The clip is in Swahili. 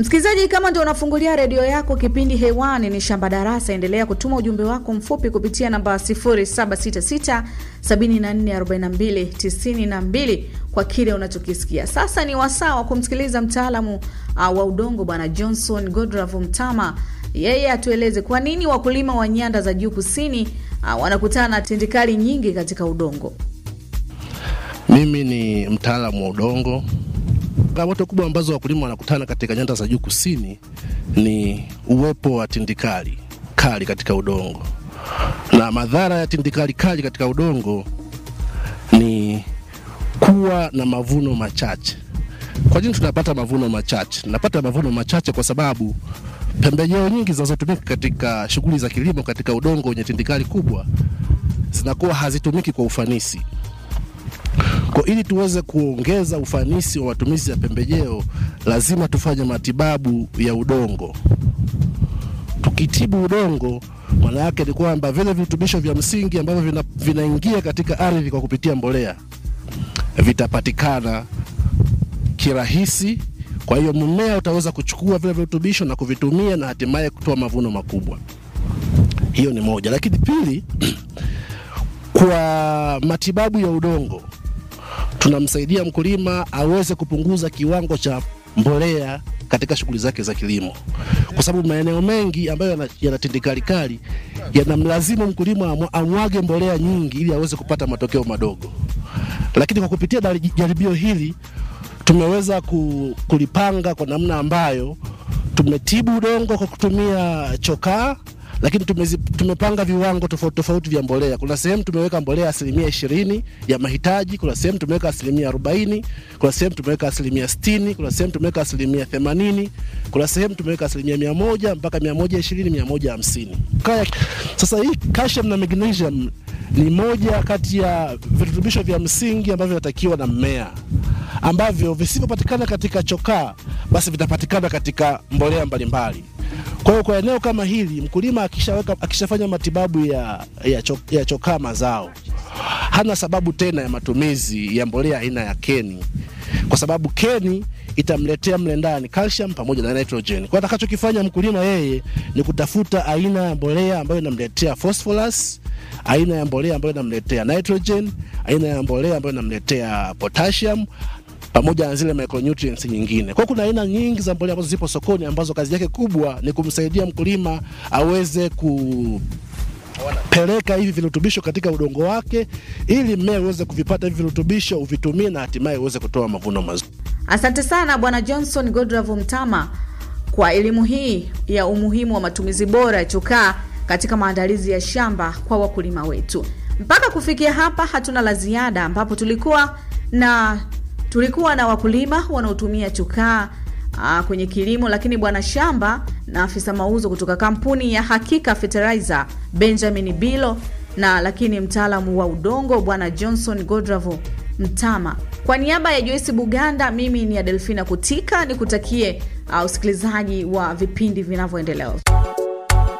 Msikilizaji, kama ndio unafungulia redio yako, kipindi hewani ni Shamba Darasa. Endelea kutuma ujumbe wako mfupi kupitia namba 0766 7442 92 kwa kile unachokisikia. Sasa ni wasaa wa kumsikiliza mtaalamu uh, wa udongo Bwana Johnson Godravu Mtama, yeye atueleze kwa nini wakulima wa nyanda za juu kusini uh, wanakutana na tindikali nyingi katika udongo. Mimi ni mtaalamu wa udongo. Changamoto kubwa ambazo wakulima wanakutana katika nyanda za juu kusini ni uwepo wa tindikali kali katika udongo, na madhara ya tindikali kali katika udongo ni kuwa na mavuno machache. Kwa nini tunapata mavuno machache? Tunapata mavuno machache kwa sababu pembejeo nyingi zinazotumika katika shughuli za kilimo katika udongo wenye tindikali kubwa zinakuwa hazitumiki kwa ufanisi. Kwa ili tuweze kuongeza ufanisi wa matumizi ya pembejeo, lazima tufanye matibabu ya udongo. Tukitibu udongo, maana yake ni kwamba vile virutubisho vya msingi ambavyo vina, vinaingia katika ardhi kwa kupitia mbolea vitapatikana kirahisi. Kwa hiyo mmea utaweza kuchukua vile virutubisho na kuvitumia na hatimaye kutoa mavuno makubwa. Hiyo ni moja, lakini pili, kwa matibabu ya udongo tunamsaidia mkulima aweze kupunguza kiwango cha mbolea katika shughuli zake za kilimo, kwa sababu maeneo mengi ambayo yana, yana tindikali kali yanamlazimu mkulima amwage mbolea nyingi ili aweze kupata matokeo madogo. Lakini kwa kupitia jaribio hili tumeweza kulipanga kwa namna ambayo tumetibu udongo kwa kutumia chokaa lakini tumezi, tumepanga viwango tofauti tofauti vya mbolea. Kuna sehemu tumeweka mbolea asilimia ishirini ya mahitaji, kuna sehemu tumeweka asilimia arobaini, kuna sehemu tumeweka asilimia sitini, kuna sehemu tumeweka asilimia themanini, kuna sehemu tumeweka asilimia mia moja mpaka mia moja ishirini, mia moja hamsini. Sasa hii calcium na magnesium ni moja kati ya virutubisho vya msingi ambavyo vinatakiwa na mmea ambavyo visivyopatikana katika chokaa basi vitapatikana katika mbolea mbalimbali. Kwa hiyo kwa eneo kama hili mkulima akishaweka akishafanya matibabu ya, ya, cho, ya chokaa mazao hana sababu tena ya matumizi ya mbolea aina ya keni, kwa sababu keni itamletea mle ndani calcium pamoja na nitrogen. Kwa atakachokifanya mkulima yeye ni kutafuta aina ya mbolea ambayo inamletea phosphorus, aina ya mbolea ambayo inamletea nitrogen, aina ya mbolea ambayo inamletea potassium pamoja na zile micronutrients nyingine. Kwa kuna aina nyingi za mbolea ambazo zipo sokoni ambazo kazi yake kubwa ni kumsaidia mkulima aweze kupeleka hivi virutubisho katika udongo wake ili mmea uweze kuvipata hivi virutubisho uvitumie na hatimaye uweze kutoa mavuno mazuri. Asante sana Bwana Johnson Godravu Mtama kwa elimu hii ya umuhimu wa matumizi bora ya chokaa katika maandalizi ya shamba kwa wakulima wetu. Mpaka kufikia hapa hatuna la ziada, ambapo tulikuwa na tulikuwa na wakulima wanaotumia chokaa kwenye kilimo, lakini bwana shamba na afisa mauzo kutoka kampuni ya Hakika Fertilizer Benjamin Bilo, na lakini mtaalamu wa udongo bwana Johnson Godravo Mtama. Kwa niaba ya Joyce Buganda, mimi ni Adelfina Kutika, nikutakie uh, usikilizaji wa vipindi vinavyoendelea.